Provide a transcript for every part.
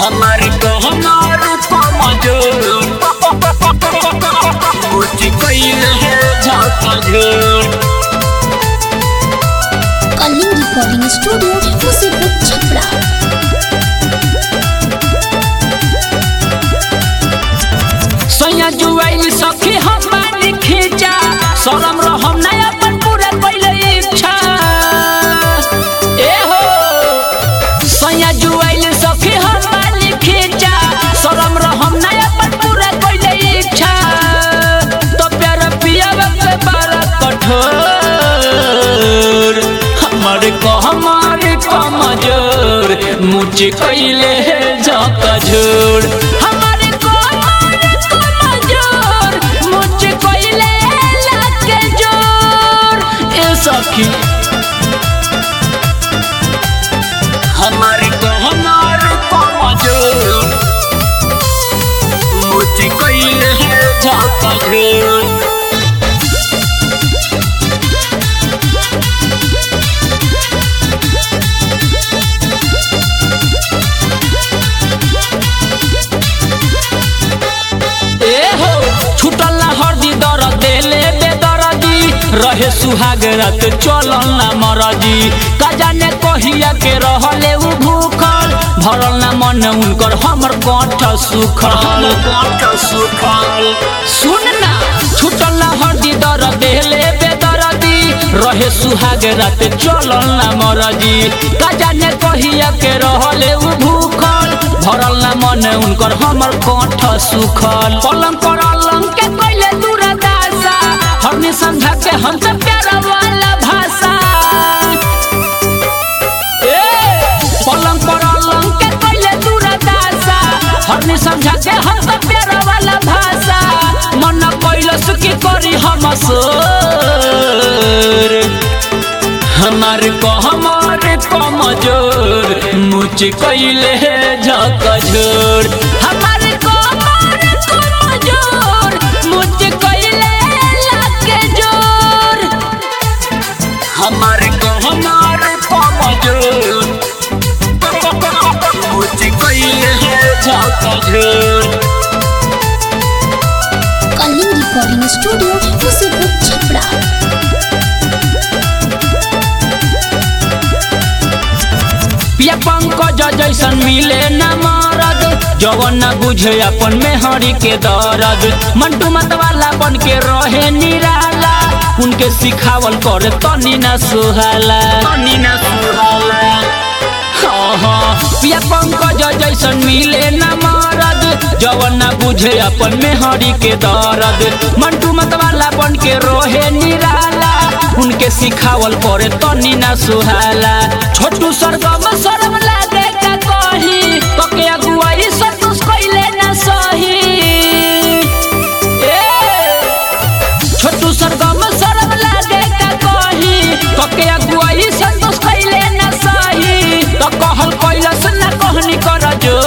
हमारे को हमारे कमजोर मुझे कैल है झाका झोर कलिंग रिकॉर्डिंग स्टूडियो मुसीबत छपरा सैया जुआइल सखी हम बानी खींचा शरम रहम ना अपन पूरा कैले इच्छा ए हो सैया जुआइल सखी हम बानी खींचा शरम रहम ना अपन पूरा कैले इच्छा तो प्यार पिया के बड़ा कठोर हमारे को हमारे कमजोर मुझे कैले झाका झोर हमारे को हमारे कमजोर मुझे कैले लाके जोर ए सखी हमारे को हमारे कमजोर मुझे कैले झाका झोर ए हो छुटल ना हरदी दर देले बेदरदी रहे सुहाग रात चलल ना मरदी का जाने कहिया के रहले उ भूखल भरल ना मन उनकर हमर कंठ सुखल कंठ सुखल सुन ना छुटल ना हरदी दर देले बेदरदी रहे सुहाग रात चलल ना मरदी का जाने कहिया के रहले उ भूखल भरल ना मन उनकर हमर कंठ सुखल पलंग पर अलंग के कैले दूरदासा हमने समझा के हम सब प्यार वाला भाषा ए पलंग पर अलंग के कैले दूरदासा हमने समझा के हम सब प्यार वाला भाषा मन कैलस की करी हम सोर हमारे को हमारे कमजोर मुझे कैले झका झोर हमारे को हमारे कमजोर मुझे कैले लाके जोर हमारे को हमारे कमजोर मुझे कैले झका झोर कलिंग रिकॉर्डिंग स्टूडियो मुसीबत छपरा पिया पंकज जैसन मिले न मरद जवन न बुझे अपन मेहरी के दर्द मंटू मतवाला बन के रहे निराला उनके सिखावल करे तनी न सुहाला तनी न सुहाला हाँ हाँ पिया पंकज जैसन मिले न मरद जवन न बुझे अपन मेहरी के दर्द मंटू मतवाला बन के रोहे निराला उनके सिखावल करे तनी न सुहाला छोटू सरगम शरम लागे का कही कके अगुवाई संतोष कैले न सही ए छोटू सरगम शरम लागे का कही कके अगुवाई संतोष कैले न सही तो कहल कैलस न कहनी कर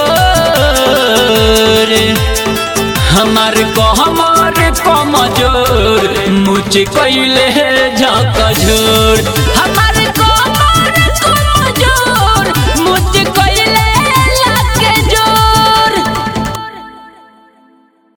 जोर हमारे को हमारे कमजोर मुझे कैले